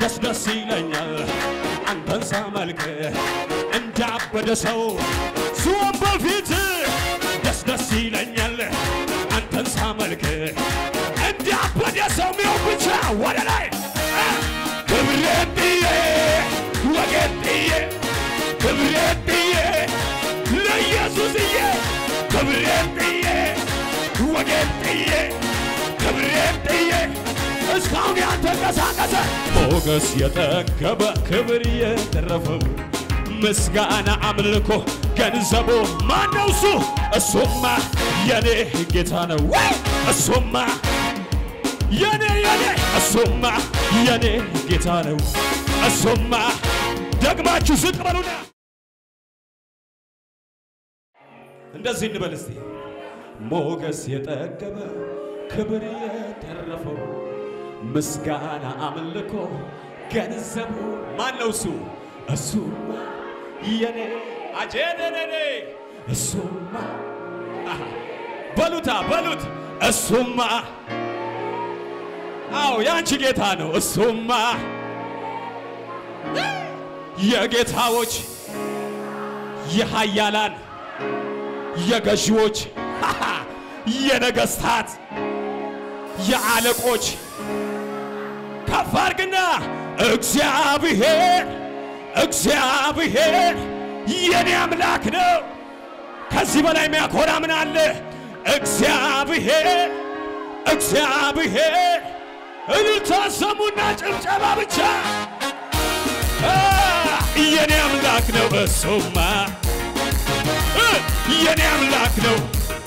ደስ ደስ ይለኛል አንተን ሳመልክ እንዳበደ ሰው ስወን በፊት ደስ ደስ ይለኛል አንተን ሳመልክ እንዳበደ ሰው ሚሆን ብቻ ወደ ላይ ክብሬን ጥዬ ወጌን ጥዬ ክብሬን ጥዬ ለኢየሱስዬ ክብሬን ጥዬ ወጌን ጥዬ ክብሬን ጥዬ እስካሁን ያልተንቀሳቀሰ ሞገስ የጠገበ ክብር የተረፈው ምስጋና አምልኮ ገንዘቡ ማነው? እሱ እሱማ የኔ ጌታ ነው። እሱማ የኔ የኔ እሱማ የኔ ጌታ ነው። እሱማ ደግማችሁ ዝቅ በሉና እንደዚህ እንበል እስቲ ሞገስ የጠገበ ክብር የተረፈው ምስጋና አምልኮ ገንዘቡ ማነው? እሱ እሱማ የኔ አጀነነኔ እሱማ አሃ፣ በሉታ በሉት እሱማ አዎ ያንቺ ጌታ ነው። እሱማ የጌታዎች የሃያላን የገዢዎች ሃሃ፣ የነገስታት የአለቆች ከፍ አድርግና እግዚአብሔር እግዚአብሔር የኔ አምላክ ነው። ከዚህ በላይ የሚያኮራ ምን አለ? እግዚአብሔር እግዚአብሔር እልልታ ሰሙና ጭብጨባ ብቻ አ፣ የኔ አምላክ ነው። እሱማ እ፣ የኔ አምላክ ነው።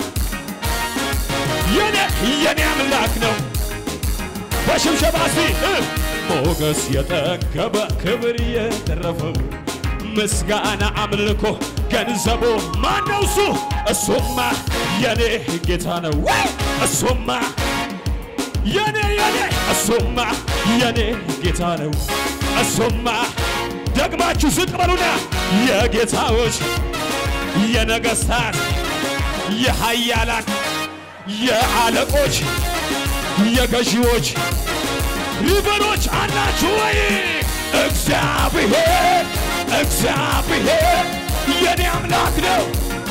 የኔ የኔ አምላክ ነው። በሽብሸባ እስቲ እ፣ ሞገስ የጠገበ ክብር የተረፈው ምስጋና አምልኮ ገንዘቡ ማነው? እሱ እሱማ የኔ ጌታ ነው። እሱማ የኔ የኔ እሱማ የኔ ጌታ ነው። እሱማ ደግማችሁ ዝቅ በሉና የጌታዎች የነገስታት የሃያላን የአለቆች የገዢዎች ሪበሮች አላችሁ ወይ? እግዚአብሔር እግዚአብሔር የኔ አምላክ ነው።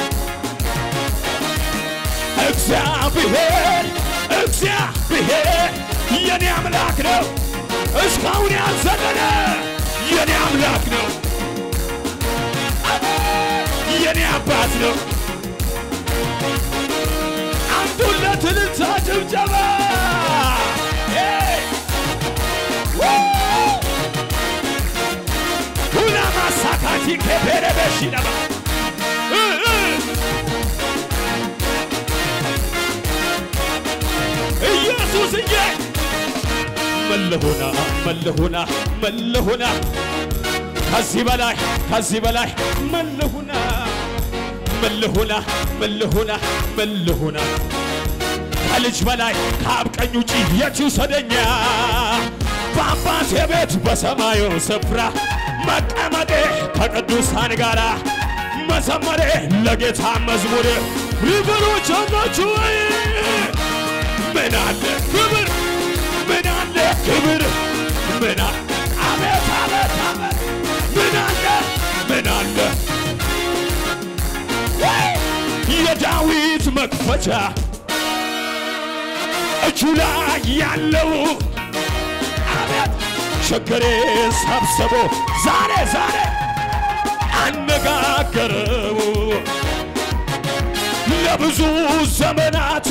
እግዚአብሔር እግዚአብሔር የኔ አምላክ ነው። እስካሁን ያልዘለለ የኔ አምላክ ነው። የኔ አባት ነው። አንዱለት እልልታ ጭብጨባ ሄይ! ሁና ማሳካቲ ከፔረ በሽነባ እ እ ኢየሱስዬ መለሆና መለሆና መለሆና ከዚህ በላይ ከዚህ በላይ መለሆና መለሆና መለሆና መለሆና ከልጅ በላይ ከአብ ቀኝ ውጪ የት ይውሰደኛ? በአባቴ ቤት በሰማዩ ስፍራ መቀመጤ ከቅዱሳን ጋር መዘመሬ ለጌታ መዝሙር ሪቨሮች አላችሁ ወይ? ምን አለ ክብር ምን አለ ክብር ምን አለ አቤት አቤት አቤት ምን አለ ምን አለ ወይ! የዳዊት መክፈቻ እጁ ላይ ያለው አቤት ችግሬ ሰብስቦ ዛሬ ዛሬ አነጋገረው ለብዙ ዘመናት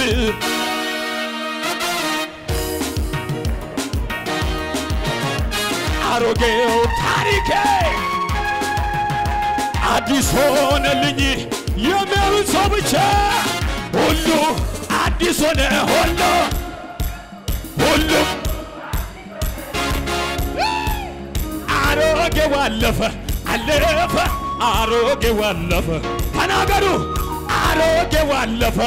አሮጌው ታሪኬ አዲስ ሆነልኝ የሚያምን ሰው ብቻ ሁሉ አዲስ ሆነ ሁሉ ሁሉም አሮጌው አለፈ አለፈ አሮጌው አለፈ ተናገሩ አሮጌው አለፈ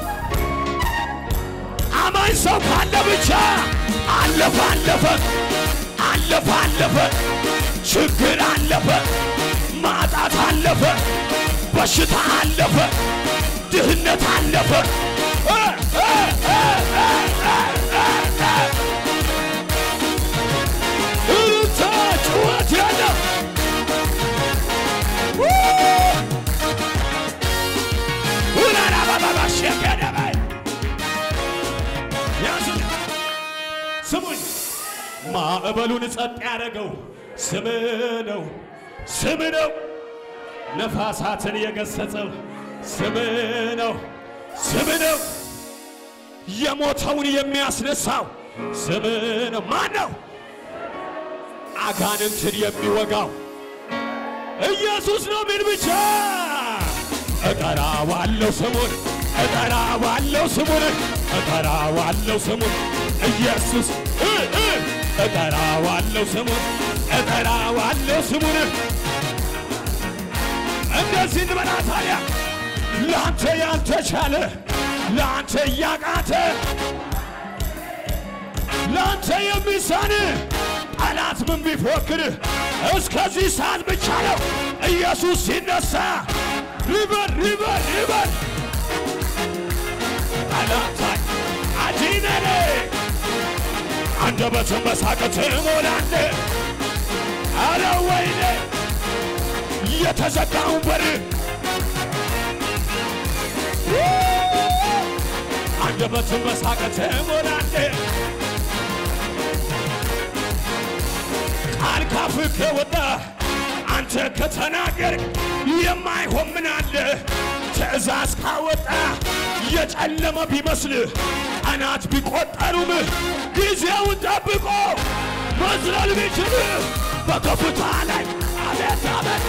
አማኝ ሰው ካለ ብቻ አለፈ አለፈ አለፈ አለፈ ችግር አለፈ ማጣት አለፈ በሽታ አለፈ ድህነት አለፈ እ እ እ እ እ እ እ እልልታ ማዕበሉን ጸጥ ያደረገው ስም ነው፣ ስም ነው። ነፋሳትን የገሰጸው ስም ነው፣ ስም ነው። የሞተውን የሚያስነሳው ስም ነው። ማን ነው? አጋንንትን የሚወጋው ኢየሱስ ነው። ምን ብቻ እጠራዋለሁ ስሙን፣ እጠራዋለሁ ስሙን፣ እጠራዋለሁ ስሙን ኢየሱስ እ እ እጠራዋለሁ ስሙን፣ እጠራዋለሁ ስሙን። እንደዚህ እንበላ ታዲያ ለአንተ ያልተቻለ ለአንተ እያቃተ ለአንተ የሚሳን ጠላት ምን ቢፎክር እስከዚህ ሰዓት ብቻ ነው። ኢየሱስ ሲነሳ ሪበር ሪበር ሪበር ጠላታይ አጂነኔ አንደበትን በሳቅ ትሞላለ። አረ ወይኔ የተዘጋውን በር አንደበትን በሳቅ ትሞላለ። ቃል ካፍህ ከወጣ አንተ ከተናገር የማይሆን ምን አለ? ትእዛዝ ካወጣ የጨለመ ቢመስልህ ቀናት ቢቆጠሩም ጊዜውን ጠብቆ መዝለል ቢችል በከፍታ ላይ አቤት አቤት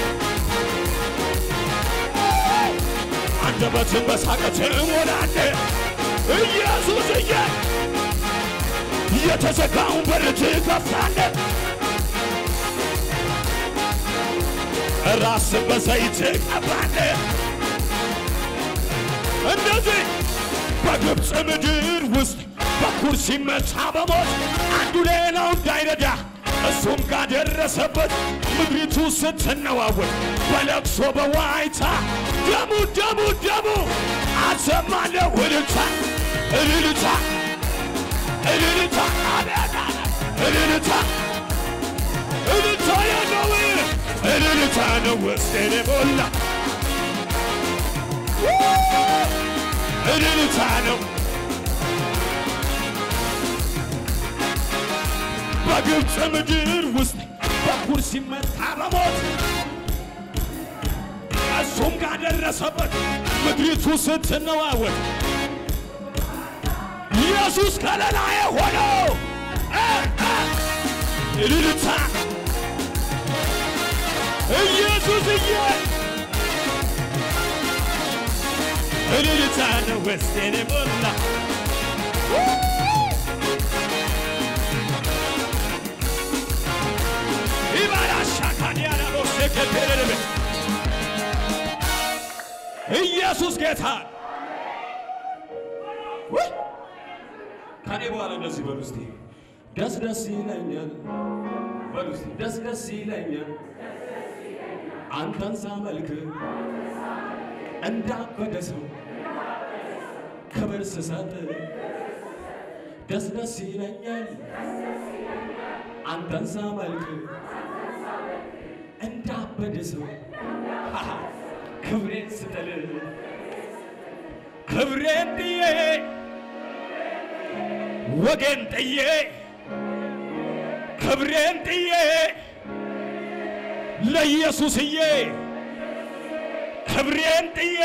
አንደበትን በሳቅ ትሞላለህ። ኢየሱስዬ የተዘጋውን በር ትከፍታለህ። ራስን በዘይት ቀባለህ። እንደዚህ በግብፅ ምድር ውስጥ በኩር ሲመታ በሞት አንዱ ሌላው እንዳይረዳ እሱም ጋር ደረሰበት። ምድሪቱ ስትነዋወጥ በለቅሶ በዋይታ ደሙ ደሙ ደሙ አሰማለሁ እልልታ እልልታ እልልታ አቤት እልልታ እልልታ ያለው እልልታ ነው ውስጤን የሞላ እልልታ ነው በግብፅ ምድር ውስጥ በኩር ሲመታ በሞት እሱም ጋር ደረሰበት ምድሪቱ ስትነዋወጥ ኢየሱስ ከለላዬ ሆነው እልልታ ኢየሱስዬ እልልታ ነው ውስጤን የሞላ ኢባራሻካዲያናቦሴከቴረርብ ኢየሱስ ጌታ ውይ! ከኔ በኋላ እንደዚህ በሉ እስቲ ደስ ደስ ይለኛል በሉ እስቲ ደስ ደስ ይለኛል አንተን ሳመልክ እንዳበደ ሰው ክብር ስሰጥ ደስ ደስ ይለኛል አንተን ሳመልክ እንዳበደ ሰው ሃሃ፣ ክብሬን ስጥል ክብሬን ጥዬ ወጌን ጥዬ ክብሬን ጥዬ ለኢየሱስዬ ክብሬን ጥዬ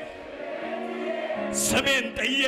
ስሜን ጥዬ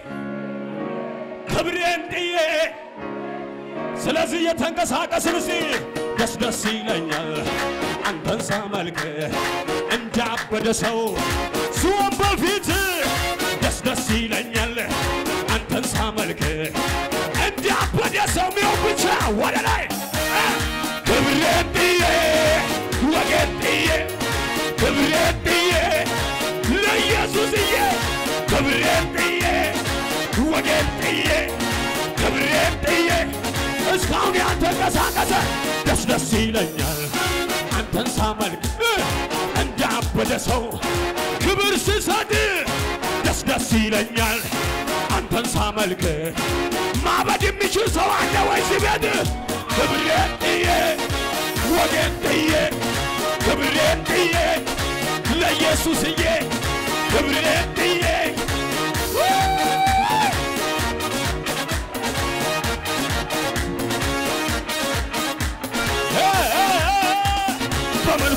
ክብሬን ጥዬ ስለዚህ የተንቀሳቀስን እስቲ ደስ ደስ ይለኛል አንተን ሳመልክ እንዳበደ ሰው ስወን በፊት ደስ ደስ ይለኛል አንተን ሳመልክ እንዳበደ ሰው ሚሆን ብቻ ወደ ላይ ክብሬን ጥዬ ወጌን ጥዬ ክብሬን ጥዬ ለኢየሱስዬ ክብሬን ጥዬ ወጌን ጥዬ ክብሬን ጥዬ እስካሁን ያልተንቀሳቀሰ ደስ ደስ ይለኛል አንተን ሳመልክ እንዳበደ ሰው ክብር ስሰጥ ደስ ደስ ይለኛል አንተን ሳመልክ ማበድ የሚችል ሰው አለ ወይ ሲቤት ክብሬን ጥዬ ወጌን ጥዬ ክብሬን ጥዬ ለኢየሱስዬ ክብሬን ጥዬ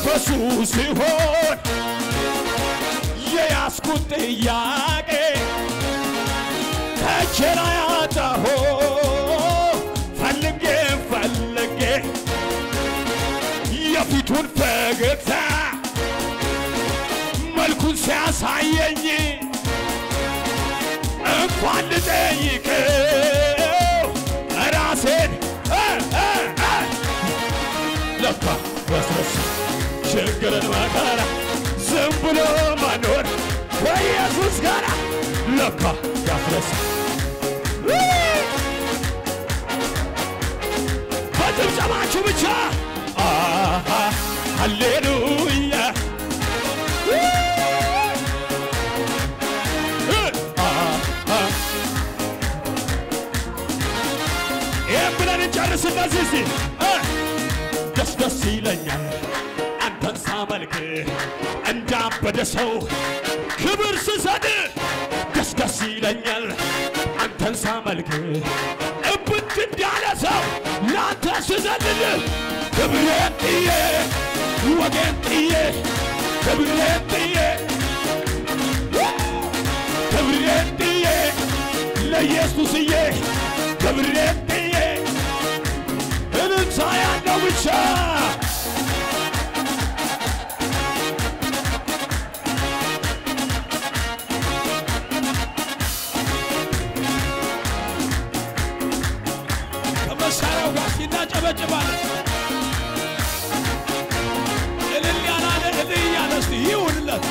መንፈሱ ሲሆን የያዝኩት ጥያቄ ከቼና ያጣሆ ፈልጌ ፈልጌ የፊቱን ፈገግታ መልኩን ሲያሳየኝ እንኳን ልጠይቀው ራሴን እ እ እ ለካ ያስረሳ ችግርን መከራ ዝም ብሎ መኖር ከኢየሱስ ጋር ለካ ያስረሳ በጭብጨባችሁ ብቻ አሃ ሃሌሉያ ይህም ብለን እንጨርስ እነዚህ እስቲ እ ደስ ደስ ይለኛል አንተን ሳመልክ እንዳበደ ሰው ክብር ስሰድ ደስ ደስ ይለኛል አንተን ሳመልክ እብድ እንዳለ ሰው ለአንተ ስዘልል ክብሬን ጥዬ ወጌን ጥዬ ክብሬን ጥዬ ክብሬን ጥዬ ለኢየሱስዬ ክብሬን ጥዬ እልልታ ያለው ብቻ ከመሳሪያው ጋር እናጨበጭባለን። እልል ያላለ እልል እያለ እስቲ ይሁንለት።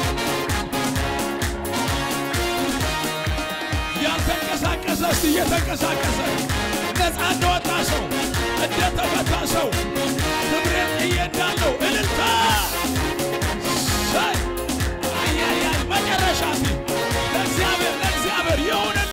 ያልተንቀሳቀሰ እስቲ እየተንቀሳቀሰ